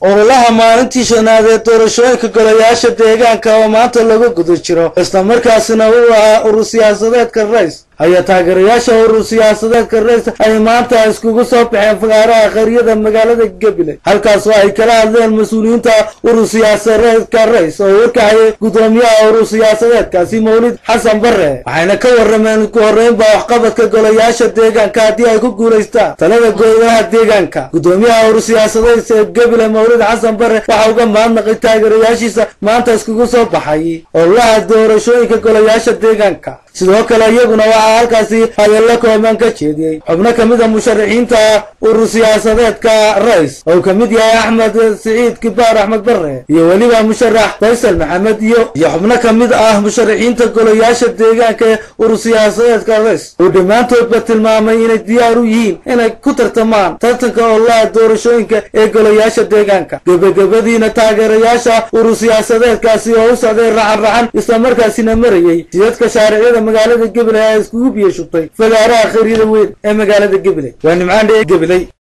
ololaha maalintii shanaad ee doorashooyinka golayaasha deegaanka oo maanta lagu guda jiro islamarkaasina uu ahaa urur siyaasadeedka rays ayaa taageerayaasha urur siyaasadeedka rays ay maanta iskugu soo baxeen fagaaraha qaryada magaalada gabiley halkaas oo ay kala hadleen mas-uuliyiinta urur siyaasadeedka rays oo warkacayay guddoomiyaha urur siyaasadeedkaasi mawlid xasan bare waxayna ka warrameen ku horreynba waxqabadka golayaasha deegaanka haddii ay ku guulaystaan talada golaha deegaanka guddoomiyaha urur siyaasadeedka ee gabiley mawlid xasan bare waxa uga mahadnaqay taageerayaashiisa maanta iskugu soo baxay ololaha doorashooyinka golayaasha deegaanka sidoo kale iyaguna waxaa halkaasi hadallo kooban ka jeediyey xubno ka mid a musharaxiinta urur siyaasadeedka rays oo ka mid yahay axmed siciid kibaar axmed bare iyo weliba musharax faysal maxamed iyo iyo xubno ka mid ah musharaxiinta golayaasha deegaanka ee urur siyaasadeedka rays uu dhammaantoodba tilmaamay inay diyaar u yihiin inay ku tartamaan tartanka ololaha doorashooyinka ee golayaasha deegaanka gebagabadiina taageerayaasha urur siyaasadeedkaasi oo u socday raxan raxan islamarkaasina marayey sidadka shaariciyada magaalada gabiley ayaa iskugu biyo shubtay fagaaraha khariida weyn ee magaalada gabiley waa nimcaan dhee gabiley